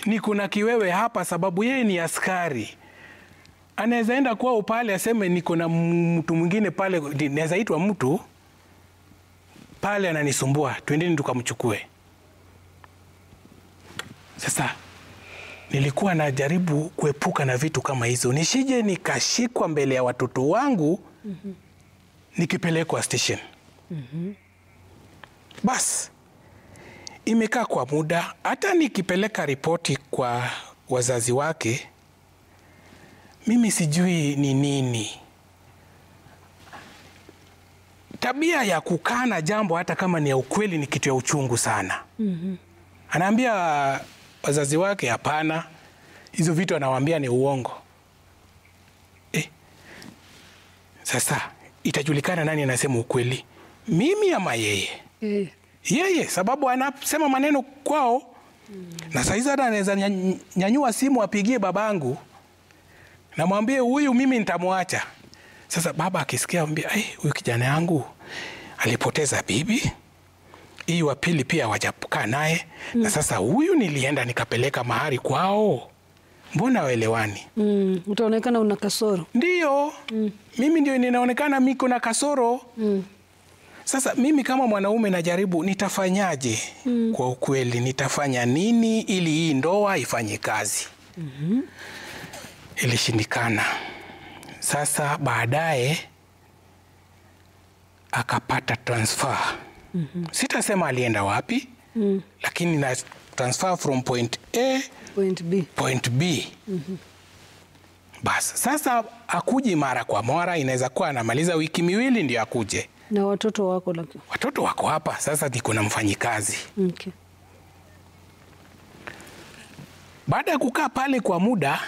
niko na kiwewe hapa sababu yeye ni askari anaweza enda kwao pale aseme niko na mtu mwingine pale, naweza itwa mtu pale ananisumbua, twendeni tukamchukue. Sasa nilikuwa najaribu kuepuka na vitu kama hizo, nisije nikashikwa mbele ya watoto wangu nikipelekwa station. Bas, imekaa kwa muda, hata nikipeleka ripoti kwa wazazi wake mimi sijui ni nini tabia ya kukana jambo hata kama ni ya ukweli ni kitu ya uchungu sana. Anaambia wazazi wake hapana, hizo vitu anawaambia ni uongo. Eh, sasa itajulikana nani anasema ukweli, mimi ama yeye? Eh, Yeye, sababu anasema maneno kwao na saizi hata anaweza nya- nyanyua simu apigie babangu namwambie huyu mimi nitamwacha. Sasa baba akisikia ambia, "Ai, huyu kijana yangu alipoteza bibi, hii wa pili pia wajakaa naye na sasa huyu nilienda nikapeleka mahari kwao, mbona waelewani? mm, utaonekana una kasoro. Ndiyo mimi ndio ninaonekana miko na kasoro sasa mimi kama mwanaume najaribu nitafanyaje? Kwa ukweli nitafanya nini ili hii ndoa ifanye kazi? Ilishindikana. Sasa baadaye akapata transfer. Sitasema alienda wapi, lakini na transfer from point A Point B. point B. Basi sasa akuji mara kwa mara, inaweza kuwa anamaliza wiki miwili ndio akuje. Na watoto wako lakini. Watoto wako hapa sasa, niko na mfanyikazi. Okay. Baada ya kukaa pale kwa muda,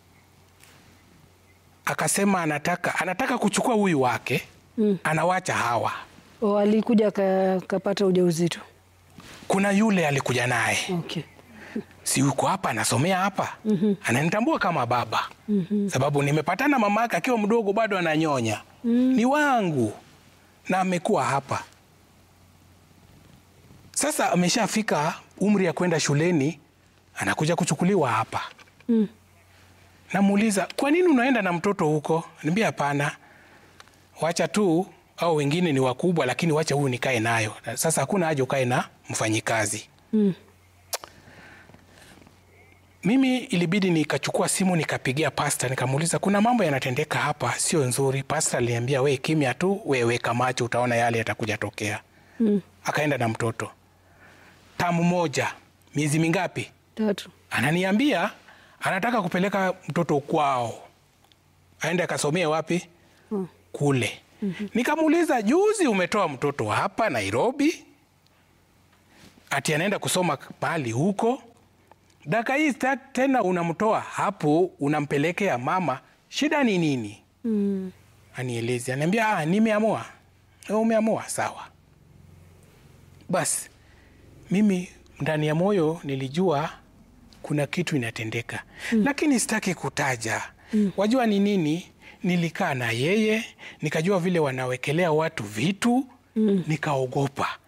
akasema anataka anataka kuchukua huyu wake anawacha hawa. O, alikuja ka- kapata ujauzito. Kuna yule alikuja naye, Okay. si yuko hapa anasomea hapa, ananitambua kama baba sababu nimepatana mama yake akiwa mdogo, bado ananyonya, ni wangu na amekuwa hapa sasa. Ameshafika umri ya kwenda shuleni, anakuja kuchukuliwa hapa. Namuuliza, kwa nini unaenda na mtoto huko? Niambia hapana, wacha tu, au wengine ni wakubwa, lakini wacha huyu nikae nayo. Sasa hakuna haja ukae na mfanyikazi. Mimi ilibidi nikachukua simu nikapigia pasta, nikamuuliza kuna mambo yanatendeka hapa sio nzuri. Pasta aliniambia we kimya tu, we weka macho, utaona yale yatakuja tokea. Akaenda na mtoto tamu moja, miezi mingapi? Tatu. Ananiambia anataka kupeleka mtoto kwao, aende akasomea wapi? Kule. Nikamuuliza, juzi umetoa mtoto hapa Nairobi, ati anaenda kusoma mahali huko daka hii sta- tena unamtoa hapo unampelekea mama, shida ni nini? Mm. Anielezi, anaambia ah, nimeamua. "Oh, Umeamua, sawa. Basi mimi ndani ya moyo nilijua kuna kitu inatendeka, lakini sitaki kutaja. Wajua ni nini? Nilikaa na yeye nikajua vile wanawekelea watu vitu, nikaogopa